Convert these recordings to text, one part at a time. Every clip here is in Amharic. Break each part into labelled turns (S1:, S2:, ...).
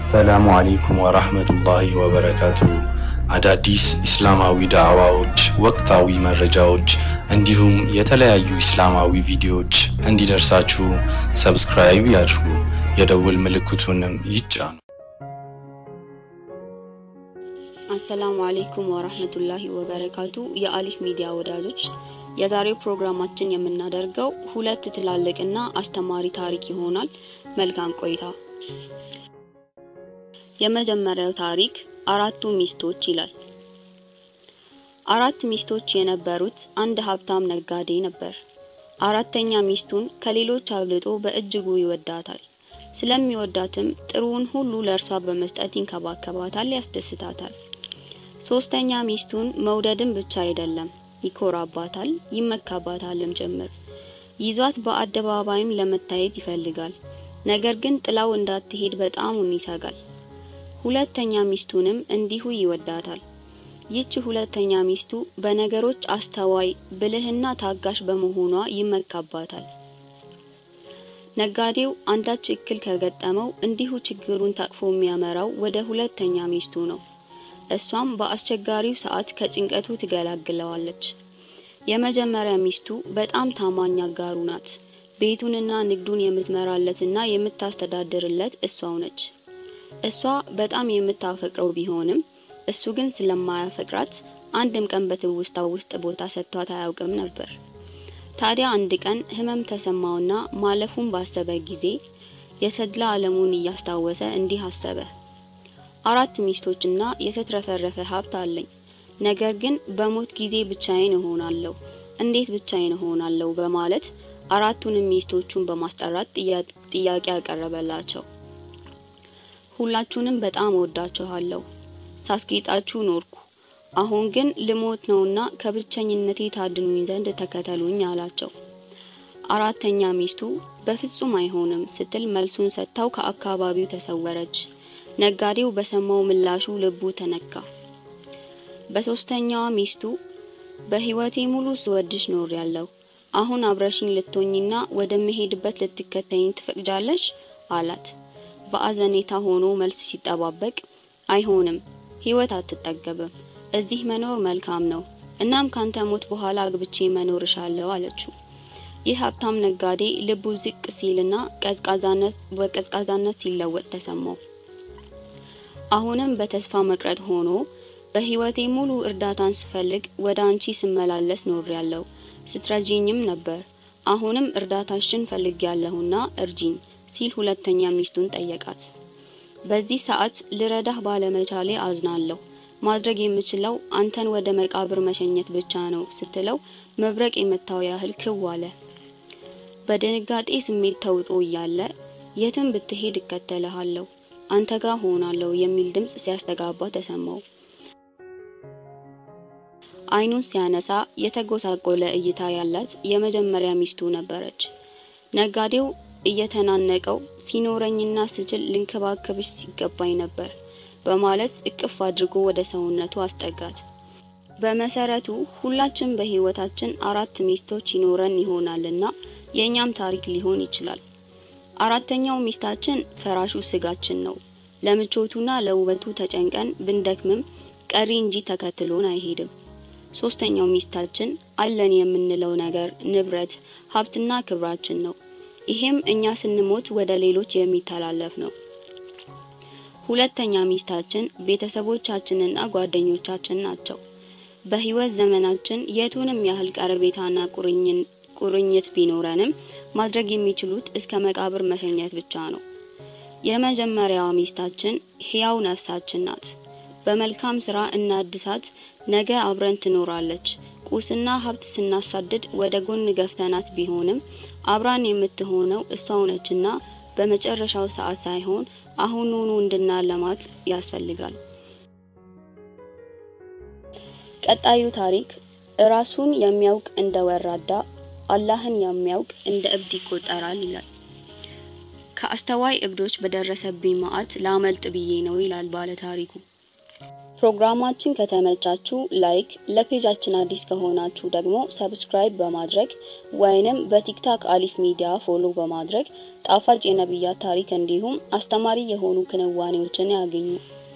S1: አሰላሙ አሌይኩም ወራህመቱላሂ ወበረካቱ። አዳዲስ ኢስላማዊ ዳዕዋዎች፣ ወቅታዊ መረጃዎች እንዲሁም የተለያዩ ኢስላማዊ ቪዲዮዎች እንዲደርሳችሁ ሰብስክራይብ ያድርጉ፣ የደውል ምልክቱንም ይጫኑ።
S2: አሰላሙ አሌይኩም ወራህመቱላሂ ወበረካቱ። የአሊፍ ሚዲያ ወዳጆች የዛሬው ፕሮግራማችን የምናደርገው ሁለት ትላልቅና አስተማሪ ታሪክ ይሆናል። መልካም ቆይታ። የመጀመሪያው ታሪክ አራቱ ሚስቶች ይላል። አራት ሚስቶች የነበሩት አንድ ሀብታም ነጋዴ ነበር። አራተኛ ሚስቱን ከሌሎች አብልጦ በእጅጉ ይወዳታል። ስለሚወዳትም ጥሩውን ሁሉ ለእርሷ በመስጠት ይንከባከባታል፣ ያስደስታታል። ሶስተኛ ሚስቱን መውደድም ብቻ አይደለም ይኮራባታል፣ ይመካባታልም ጭምር። ይዟት በአደባባይም ለመታየት ይፈልጋል። ነገር ግን ጥላው እንዳትሄድ በጣሙን ይሰጋል። ሁለተኛ ሚስቱንም እንዲሁ ይወዳታል። ይህች ሁለተኛ ሚስቱ በነገሮች አስተዋይ፣ ብልህና ታጋሽ በመሆኗ ይመካባታል። ነጋዴው አንዳች እክል ከገጠመው እንዲሁ ችግሩን ታቅፎ የሚያመራው ወደ ሁለተኛ ሚስቱ ነው። እሷም በአስቸጋሪው ሰዓት ከጭንቀቱ ትገላግለዋለች። የመጀመሪያ ሚስቱ በጣም ታማኝ አጋሩ ናት። ቤቱንና ንግዱን የምትመራለትና የምታስተዳድርለት እሷው ነች። እሷ በጣም የምታፈቅረው ቢሆንም እሱ ግን ስለማያፈቅራት አንድም ቀን በትውስታው ውስጥ ቦታ ሰጥቷት አያውቅም ነበር። ታዲያ አንድ ቀን ሕመም ተሰማውና ማለፉን ባሰበ ጊዜ የተድላ ዓለሙን እያስታወሰ እንዲህ አሰበ። አራት ሚስቶችና የተትረፈረፈ ሀብት አለኝ። ነገር ግን በሞት ጊዜ ብቻዬን እሆናለሁ። እንዴት ብቻዬን እሆናለሁ? በማለት አራቱንም ሚስቶቹን በማስጠራት ጥያቄ ያቀረበላቸው። ሁላችሁንም በጣም እወዳችኋለሁ፣ ሳስጌጣችሁ ኖርኩ። አሁን ግን ልሞት ነውና ከብቸኝነቴ ታድኑኝ ዘንድ ተከተሉኝ አላቸው። አራተኛ ሚስቱ በፍጹም አይሆንም ስትል መልሱን ሰጥታው ከአካባቢው ተሰወረች። ነጋዴው በሰማው ምላሹ ልቡ ተነካ። በሶስተኛዋ ሚስቱ በህይወቴ ሙሉ ስወድሽ ኖር ያለው አሁን አብረሽኝ ልትሆኝና ወደምሄድበት ልትከተይኝ ትፈቅጃለሽ? አላት። በአዘኔታ ሆኖ መልስ ሲጠባበቅ አይሆንም፣ ህይወት አትጠገብም፣ እዚህ መኖር መልካም ነው። እናም ካንተ ሞት በኋላ አግብቼ መኖር እሻለሁ አለችው። ይህ ሀብታም ነጋዴ ልቡ ዝቅ ሲልና ቀዝቃዛነት በቀዝቃዛነት ሲለወጥ ተሰማው። አሁንም በተስፋ መቅረት ሆኖ በህይወቴ ሙሉ እርዳታን ስፈልግ ወደ አንቺ ስመላለስ ኖር ያለው ስትረጂኝም ነበር። አሁንም እርዳታሽን ፈልግ ያለሁና እርጂኝ ሲል ሁለተኛ ሚስቱን ጠየቃት። በዚህ ሰዓት ልረዳህ ባለመቻሌ አዝናለሁ። ማድረግ የምችለው አንተን ወደ መቃብር መሸኘት ብቻ ነው ስትለው መብረቅ የመታው ያህል ክው አለ። በድንጋጤ ስሜት ተውጦ እያለ የትም ብትሄድ እከተልሃለሁ አንተ ጋር ሆናለሁ የሚል ድምጽ ሲያስተጋባ ተሰማው። አይኑን ሲያነሳ የተጎሳቆለ እይታ ያላት የመጀመሪያ ሚስቱ ነበረች። ነጋዴው እየተናነቀው ሲኖረኝና ስችል ልንከባከብሽ ሲገባኝ ነበር በማለት እቅፍ አድርጎ ወደ ሰውነቱ አስጠጋት። በመሰረቱ ሁላችን በህይወታችን አራት ሚስቶች ይኖረን ይሆናልና የእኛም ታሪክ ሊሆን ይችላል። አራተኛው ሚስታችን ፈራሹ ስጋችን ነው። ለምቾቱና ለውበቱ ተጨንቀን ብንደክምም ቀሪ እንጂ ተከትሎን አይሄድም። ሶስተኛው ሚስታችን አለን የምንለው ነገር ንብረት፣ ሀብትና ክብራችን ነው። ይሄም እኛ ስንሞት ወደ ሌሎች የሚተላለፍ ነው። ሁለተኛ ሚስታችን ቤተሰቦቻችንና ጓደኞቻችን ናቸው። በህይወት ዘመናችን የቱንም ያህል ቀረቤታና ቁርኝት ቢኖረንም ማድረግ የሚችሉት እስከ መቃብር መሸኘት ብቻ ነው። የመጀመሪያዋ ሚስታችን ህያው ነፍሳችን ናት። በመልካም ስራ እናድሳት፣ ነገ አብረን ትኖራለች። ቁስና ሀብት ስናሳድድ ወደ ጎን ገፍተናት ቢሆንም አብራን የምትሆነው እሷው ነችና በመጨረሻው ሰዓት ሳይሆን አሁኑኑ እንድናለማት ያስፈልጋል። ቀጣዩ ታሪክ ራሱን የሚያውቅ እንደ ወራዳ አላህን የሚያውቅ እንደ እብድ ይቆጠራል ይላል። ከአስተዋይ እብዶች በደረሰብኝ መዓት ላመልጥ ብዬ ነው ይላል ባለ ታሪኩ። ፕሮግራማችን ከተመቻችሁ ላይክ፣ ለፔጃችን አዲስ ከሆናችሁ ደግሞ ሰብስክራይብ በማድረግ ወይንም በቲክታክ አሊፍ ሚዲያ ፎሎ በማድረግ ጣፋጭ የነቢያት ታሪክ እንዲሁም አስተማሪ የሆኑ ክንዋኔዎችን ያገኙ።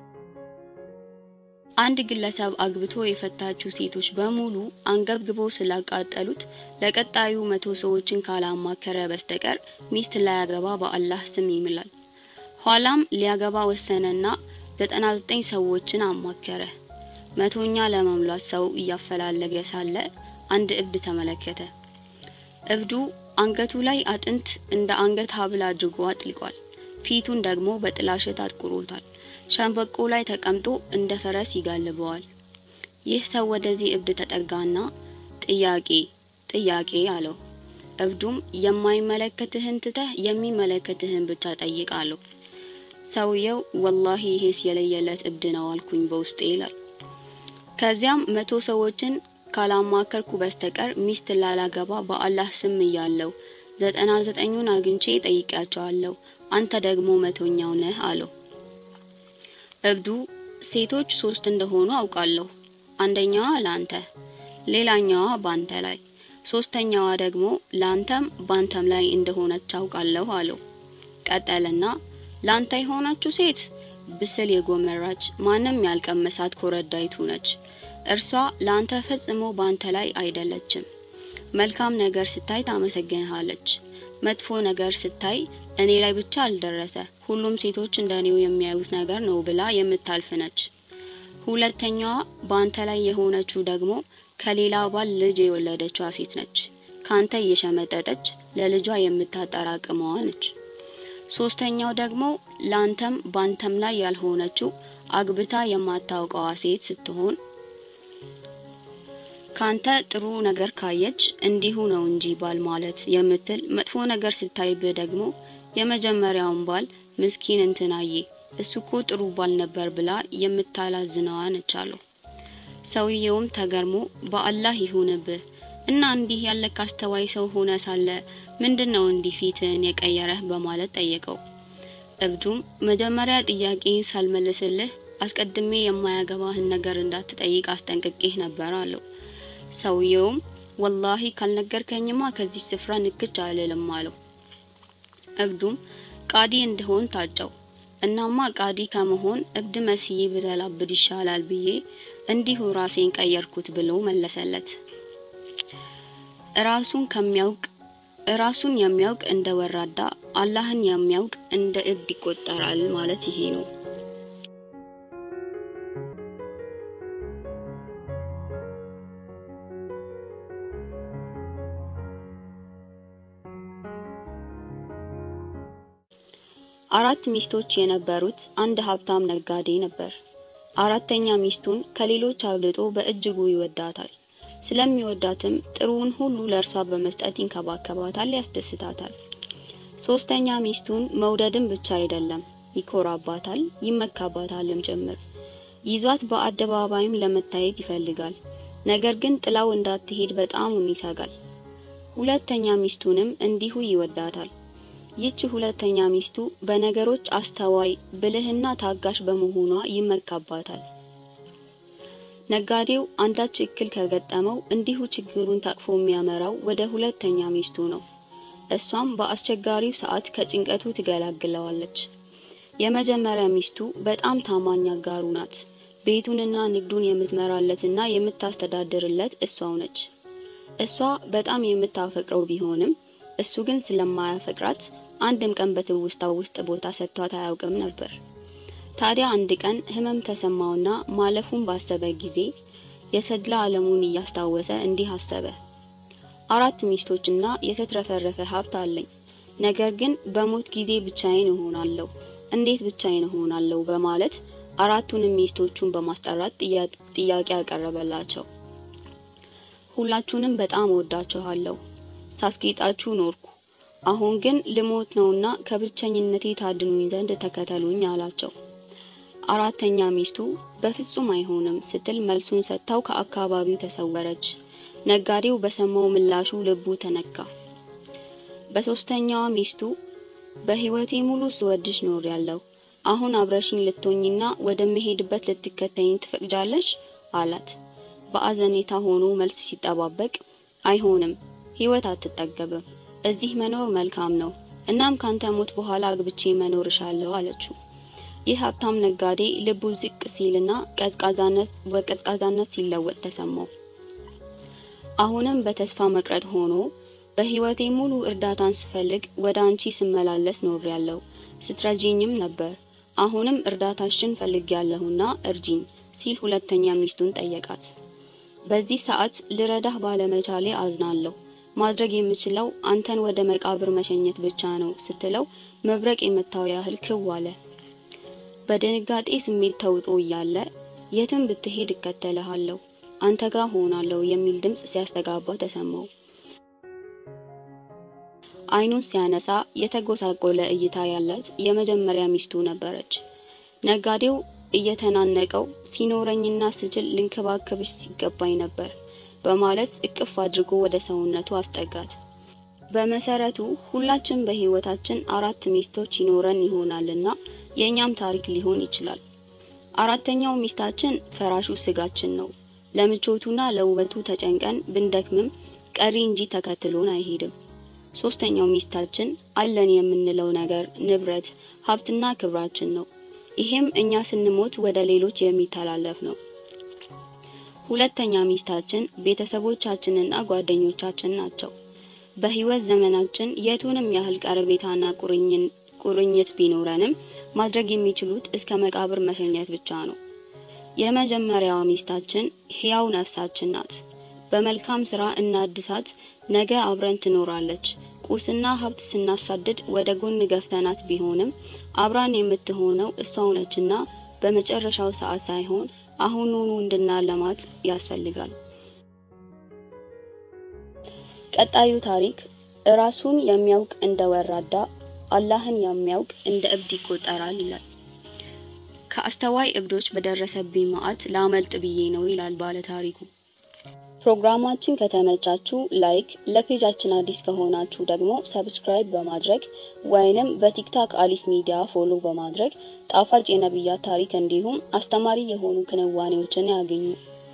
S2: አንድ ግለሰብ አግብቶ የፈታችው ሴቶች በሙሉ አንገብግቦ ስላቃጠሉት ለቀጣዩ መቶ ሰዎችን ካላማከረ በስተቀር ሚስት ላያገባ በአላህ ስም ይምላል። ኋላም ሊያገባ ወሰነና ዘጠና ዘጠኝ ሰዎችን አማከረ። መቶኛ ለመሙላት ሰው እያፈላለገ ሳለ አንድ እብድ ተመለከተ። እብዱ አንገቱ ላይ አጥንት እንደ አንገት ሐብል አድርጎ አጥልቋል። ፊቱን ደግሞ በጥላሸት አጥቁሮታል። ሸንበቆ ላይ ተቀምጦ እንደ ፈረስ ይጋልበዋል። ይህ ሰው ወደዚህ እብድ ተጠጋና ጥያቄ ጥያቄ አለው። እብዱም የማይመለከትህን ትተህ የሚመለከትህን ብቻ ጠይቅ አለው። ሰውየው ወላሂ ይሄስ የለየለት እብድ ነው አልኩኝ በውስጤ ይላል። ከዚያም መቶ ሰዎችን ካላማከርኩ በስተቀር ሚስት ላላገባ በአላህ ስም እያለው ዘጠና ዘጠኙን አግኝቼ ጠይቄያቸዋለሁ። አንተ ደግሞ መቶኛው ነህ አለው። እብዱ ሴቶች ሶስት እንደሆኑ አውቃለሁ። አንደኛዋ ላንተ፣ ሌላኛዋ ባንተ ላይ፣ ሶስተኛዋ ደግሞ ላንተም ባንተም ላይ እንደሆነች አውቃለሁ አለው። ቀጠልና ላንተ የሆነችው ሴት ብስል የጎመራች ማንም ያልቀመሳት ኮረዳይቱ ነች። እርሷ ላንተ ፈጽሞ ባንተ ላይ አይደለችም። መልካም ነገር ስታይ ታመሰግንሃለች። መጥፎ ነገር ስታይ እኔ ላይ ብቻ አልደረሰ ሁሉም ሴቶች እንደኔው የሚያዩት ነገር ነው ብላ የምታልፍ ነች። ሁለተኛዋ ባንተ ላይ የሆነችው ደግሞ ከሌላ ባል ልጅ የወለደችዋ ሴት ነች። ካንተ እየሸመጠጠች ለልጇ የምታጠራቅመዋ ነች። ሶስተኛው ደግሞ ላንተም ባንተም ላይ ያልሆነችው አግብታ የማታውቀዋ ሴት ስትሆን ካንተ ጥሩ ነገር ካየች እንዲሁ ነው እንጂ ባል ማለት የምትል መጥፎ ነገር ስታይብህ ደግሞ የመጀመሪያውን ባል ምስኪን እንትናዬ እሱ እኮ ጥሩ ባል ነበር ብላ የምታላዝነዋ ነች አለው። ሰውየውም ተገርሞ በአላህ ይሁንብህ እና እንዲህ ያለ ካስተዋይ ሰው ሆነ ሳለ ምንድን ነው እንዲህ ፊትህን የቀየረህ በማለት ጠየቀው። እብዱም መጀመሪያ ጥያቄን ሳልመልስልህ አስቀድሜ የማያገባህን ነገር እንዳትጠይቅ አስጠንቅቄህ ነበር አለው። ሰውየውም ወላሂ ካልነገርከኝማ ከዚህ ስፍራ ንክች አልልም አለው። እብዱም ቃዲ እንድሆን ታጨው። እናማ ቃዲ ከመሆን እብድ መስዬ ብተላብድ ይሻላል ብዬ እንዲሁ ራሴን ቀየርኩት ብሎ መለሰለት። ራሱን ከሚያውቅ ራሱን የሚያውቅ እንደ ወራዳ አላህን የሚያውቅ እንደ እብድ ይቆጠራል ማለት ይሄ ነው። አራት ሚስቶች የነበሩት አንድ ሀብታም ነጋዴ ነበር። አራተኛ ሚስቱን ከሌሎች አብልጦ በእጅጉ ይወዳታል። ስለሚወዳትም ጥሩውን ሁሉ ለእርሷ በመስጠት ይንከባከባታል፣ ያስደስታታል። ሶስተኛ ሚስቱን መውደድም ብቻ አይደለም፣ ይኮራባታል፣ ይመካባታልም ጭምር። ይዟት በአደባባይም ለመታየት ይፈልጋል። ነገር ግን ጥላው እንዳትሄድ በጣሙን ይሰጋል። ሁለተኛ ሚስቱንም እንዲሁ ይወዳታል። ይህች ሁለተኛ ሚስቱ በነገሮች አስተዋይ ብልህና ታጋሽ በመሆኗ ይመካባታል። ነጋዴው አንዳች እክል ከገጠመው እንዲሁ ችግሩን ታቅፎ የሚያመራው ወደ ሁለተኛ ሚስቱ ነው። እሷም በአስቸጋሪው ሰዓት ከጭንቀቱ ትገላግለዋለች። የመጀመሪያ ሚስቱ በጣም ታማኝ አጋሩ ናት። ቤቱንና ንግዱን የምትመራለትና የምታስተዳድርለት እሷው ነች። እሷ በጣም የምታፈቅረው ቢሆንም እሱ ግን ስለማያፈቅራት አንድም ቀን በትውስታ ውስጥ ቦታ ሰጥቷት አያውቅም ነበር። ታዲያ አንድ ቀን ህመም ተሰማውና ማለፉን ባሰበ ጊዜ የተድላ ዓለሙን እያስታወሰ እንዲህ አሰበ። አራት ሚስቶችና የተትረፈረፈ ሀብት አለኝ። ነገር ግን በሞት ጊዜ ብቻዬን እሆናለሁ። እንዴት ብቻዬን እሆናለሁ? በማለት አራቱንም ሚስቶቹን በማስጠራት ጥያቄ ያቀረበላቸው። ሁላችሁንም በጣም እወዳችኋለሁ ሳስጌጣችሁ ኖርኩ። አሁን ግን ልሞት ነውና ከብቸኝነቴ ታድኑኝ ዘንድ ተከተሉኝ አላቸው። አራተኛ ሚስቱ በፍጹም አይሆንም ስትል መልሱን ሰጥታው ከአካባቢው ተሰወረች። ነጋዴው በሰማው ምላሹ ልቡ ተነካ። በሶስተኛዋ ሚስቱ በህይወቴ ሙሉ ስወድሽ ኖር ያለው አሁን አብረሽኝ ልትሆኝና ወደምሄድበት ልትከተይኝ ትፈቅጃለሽ? አላት። በአዘኔታ ሆኖ መልስ ሲጠባበቅ አይሆንም፣ ህይወት አትጠገብም። እዚህ መኖር መልካም ነው። እናም ካንተ ሞት በኋላ አግብቼ መኖር እሻለሁ አለችው። ይህ ሀብታም ነጋዴ ልቡ ዝቅ ሲልና ቀዝቃዛነት በቀዝቃዛነት ሲለወጥ ተሰማው። አሁንም በተስፋ መቅረት ሆኖ በህይወቴ ሙሉ እርዳታን ስፈልግ ወደ አንቺ ስመላለስ ኖሬያለሁ፣ ስትረጂኝም ነበር። አሁንም እርዳታሽን ፈልጌያለሁና እርጂኝ ሲል ሁለተኛ ሚስቱን ጠየቃት። በዚህ ሰዓት ልረዳህ ባለመቻሌ አዝናለሁ። ማድረግ የምችለው አንተን ወደ መቃብር መሸኘት ብቻ ነው ስትለው መብረቅ የመታው ያህል ክው አለ። በድንጋጤ ስሜት ተውጦ እያለ የትም ብትሄድ እከተልሃለሁ፣ አንተ ጋር ሆናለሁ የሚል ድምፅ ሲያስተጋባ ተሰማው። አይኑን ሲያነሳ የተጎሳቆለ እይታ ያላት የመጀመሪያ ሚስቱ ነበረች። ነጋዴው እየተናነቀው ሲኖረኝና ስችል ልንከባከብሽ ሲገባኝ ነበር በማለት እቅፍ አድርጎ ወደ ሰውነቱ አስጠጋት። በመሰረቱ ሁላችን በህይወታችን አራት ሚስቶች ይኖረን ይሆናልና የእኛም ታሪክ ሊሆን ይችላል። አራተኛው ሚስታችን ፈራሹ ስጋችን ነው። ለምቾቱና ለውበቱ ተጨንቀን ብንደክምም ቀሪ እንጂ ተከትሎን አይሄድም። ሶስተኛው ሚስታችን አለን የምንለው ነገር፣ ንብረት፣ ሀብትና ክብራችን ነው። ይሄም እኛ ስንሞት ወደ ሌሎች የሚተላለፍ ነው። ሁለተኛ ሚስታችን ቤተሰቦቻችንና ጓደኞቻችን ናቸው። በህይወት ዘመናችን የቱንም ያህል ቀረቤታና ቁርኝት ቢኖረንም ማድረግ የሚችሉት እስከ መቃብር መሸኘት ብቻ ነው። የመጀመሪያዋ ሚስታችን ሕያው ነፍሳችን ናት። በመልካም ስራ እናድሳት፣ ነገ አብረን ትኖራለች። ቁስና ሀብት ስናሳድድ ወደ ጎን ገፍተናት ቢሆንም አብራን የምትሆነው እሷው ነችና በመጨረሻው ሰዓት ሳይሆን አሁኑኑ እንድናለማት ያስፈልጋል። ቀጣዩ ታሪክ እራሱን የሚያውቅ እንደ ወራዳ አላህን የሚያውቅ እንደ እብድ ይቆጠራል ይላል። ከአስተዋይ እብዶች በደረሰብኝ መዓት ላመልጥ ብዬ ነው ይላል ባለ ታሪኩ። ፕሮግራማችን ከተመቻችሁ ላይክ፣ ለፔጃችን አዲስ ከሆናችሁ ደግሞ ሰብስክራይብ በማድረግ ወይንም በቲክታክ አሊፍ ሚዲያ ፎሎ በማድረግ ጣፋጭ የነቢያት ታሪክ እንዲሁም አስተማሪ የሆኑ ክንዋኔዎችን ያገኙ።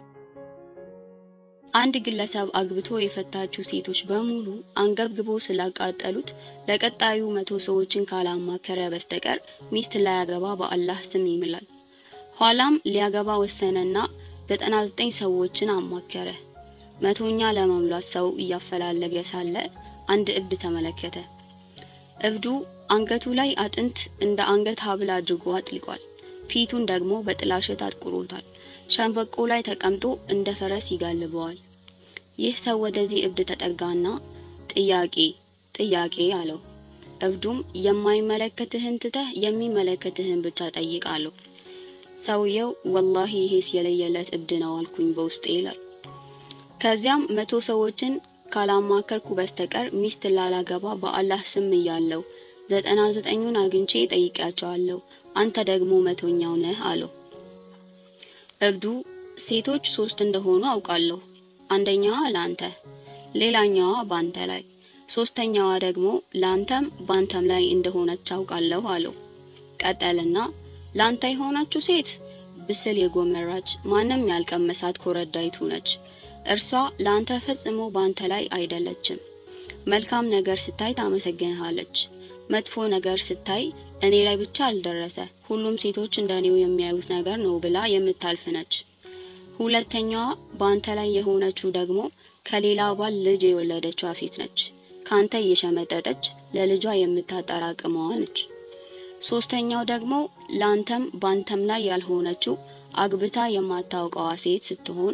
S2: አንድ ግለሰብ አግብቶ የፈታችው ሴቶች በሙሉ አንገብግቦ ስላቃጠሉት ለቀጣዩ መቶ ሰዎችን ካላማከረ በስተቀር ሚስት ላያገባ በአላህ ስም ይምላል። ኋላም ሊያገባ ወሰነና ዘጠና ዘጠኝ ሰዎችን አማከረ። መቶኛ ለመሙላት ሰው እያፈላለገ ሳለ አንድ እብድ ተመለከተ። እብዱ አንገቱ ላይ አጥንት እንደ አንገት ሀብል አድርጎ አጥልቋል። ፊቱን ደግሞ በጥላሸት አጥቁሮታል። ሸንበቆ ላይ ተቀምጦ እንደ ፈረስ ይጋልበዋል። ይህ ሰው ወደዚህ እብድ ተጠጋና ጥያቄ ጥያቄ አለው። እብዱም የማይመለከትህን ትተህ የሚመለከትህን ብቻ ጠይቅ አለው። ሰውየው ወላሂ ይሄስ የለየለት እብድ ነው አልኩኝ በውስጤ ይላል። ከዚያም መቶ ሰዎችን ካላማከርኩ በስተቀር ሚስት ላላገባ በአላህ ስም እያለው ዘጠና ዘጠኙን አግኝቼ ጠይቄያቸዋለሁ። አንተ ደግሞ መቶኛው ነህ አለው። እብዱ ሴቶች ሶስት እንደሆኑ አውቃለሁ። አንደኛዋ ላንተ፣ ሌላኛዋ ባንተ ላይ፣ ሶስተኛዋ ደግሞ ላንተም ባንተም ላይ እንደሆነች አውቃለሁ አለው። ቀጠልና ላንተ የሆነችው ሴት ብስል የጎመራች ማንም ያልቀመሳት ኮረዳይቱ ነች። እርሷ ላንተ ፈጽሞ ባንተ ላይ አይደለችም። መልካም ነገር ስታይ ታመሰግንሃለች። መጥፎ ነገር ስታይ እኔ ላይ ብቻ አልደረሰ ሁሉም ሴቶች እንደኔው የሚያዩት ነገር ነው ብላ የምታልፍ ነች። ሁለተኛዋ ባንተ ላይ የሆነችው ደግሞ ከሌላ ባል ልጅ የወለደችዋ ሴት ነች። ካንተ እየሸመጠጠች ለልጇ የምታጠራቅመዋ ነች። ሶስተኛው ደግሞ ላንተም ባንተም ላይ ያልሆነችው አግብታ የማታውቀዋ ሴት ስትሆን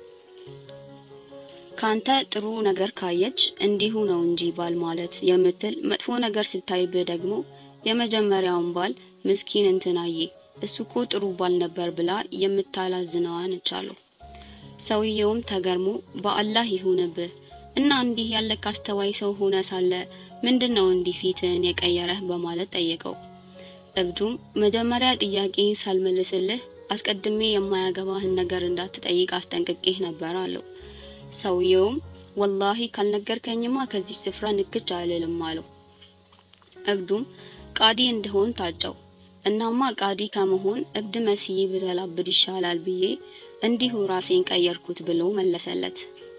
S2: ካንተ ጥሩ ነገር ካየች እንዲሁ ነው እንጂ ባል ማለት የምትል መጥፎ ነገር ስታይብህ ደግሞ የመጀመሪያውን ባል ምስኪን እንትናዬ እሱ እኮ ጥሩ ባል ነበር ብላ የምታላዝነዋ ነች አለው። ሰውየውም ተገርሞ በአላህ ይሁንብህ እና እንዲህ ያለክ አስተዋይ ሰው ሆነ ሳለ ምንድን ነው እንዲህ ፊትህን የቀየረህ በማለት ጠየቀው። እብዱም መጀመሪያ ጥያቄን ሳልመልስልህ አስቀድሜ የማያገባህን ነገር እንዳትጠይቅ አስጠንቅቄህ ነበር አለው። ሰውየውም ወላሂ ካልነገርከኝማ ከዚህ ስፍራ ንክች አልልም አለው። እብዱም ቃዲ እንደሆን ታጨው። እናማ ቃዲ ከመሆን እብድ መስዬ ብተላብድ ይሻላል ብዬ እንዲሁ ራሴን ቀየርኩት ብሎ መለሰለት።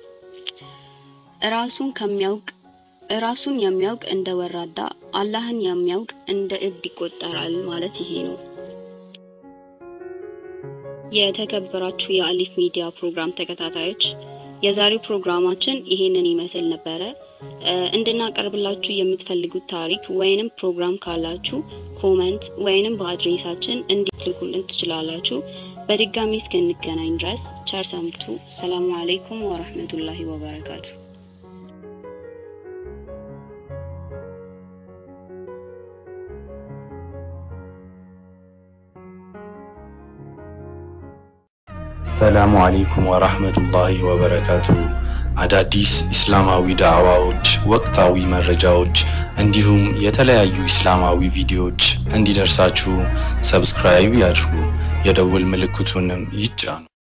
S2: ራሱን ከሚያውቅ ራሱን የሚያውቅ እንደ ወራዳ አላህን የሚያውቅ እንደ እብድ ይቆጠራል ማለት ይሄ ነው። የተከበራችሁ የአሊፍ ሚዲያ ፕሮግራም ተከታታዮች የዛሬው ፕሮግራማችን ይሄንን ይመስል ነበረ። እንድናቀርብላችሁ የምትፈልጉት ታሪክ ወይንም ፕሮግራም ካላችሁ ኮመንት ወይንም በአድሬሳችን እንዲልኩልን ትችላላችሁ። በድጋሚ እስክንገናኝ ድረስ ቸር ሰንብቱ። ሰላሙ አለይኩም ወረህመቱላሂ ወበረካቱ።
S1: ሰላሙ አለይኩም ወራህመቱላሂ ወበረካቱ። አዳዲስ እስላማዊ ዳዕዋዎች፣ ወቅታዊ መረጃዎች እንዲሁም የተለያዩ እስላማዊ ቪዲዮዎች እንዲደርሳችሁ ሰብስክራይብ ያድርጉ፣ የደውል ምልክቱንም ይጫኑ።